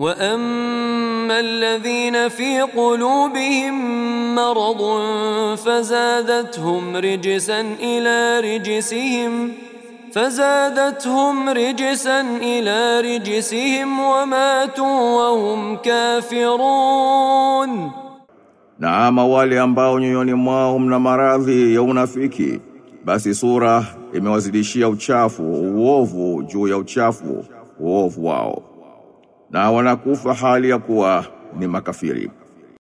واما الذين في قلوبهم مرض فزادتهم رجسا الى رجسهم فزادتهم رجسا الى رجسهم وماتوا وهم كافرون Na ama wale ambao nyoyoni mwao mna maradhi ya unafiki, basi sura imewazidishia uchafu uovu juu ya uchafu uovu wao, na wanakufa hali ya kuwa ni makafiri.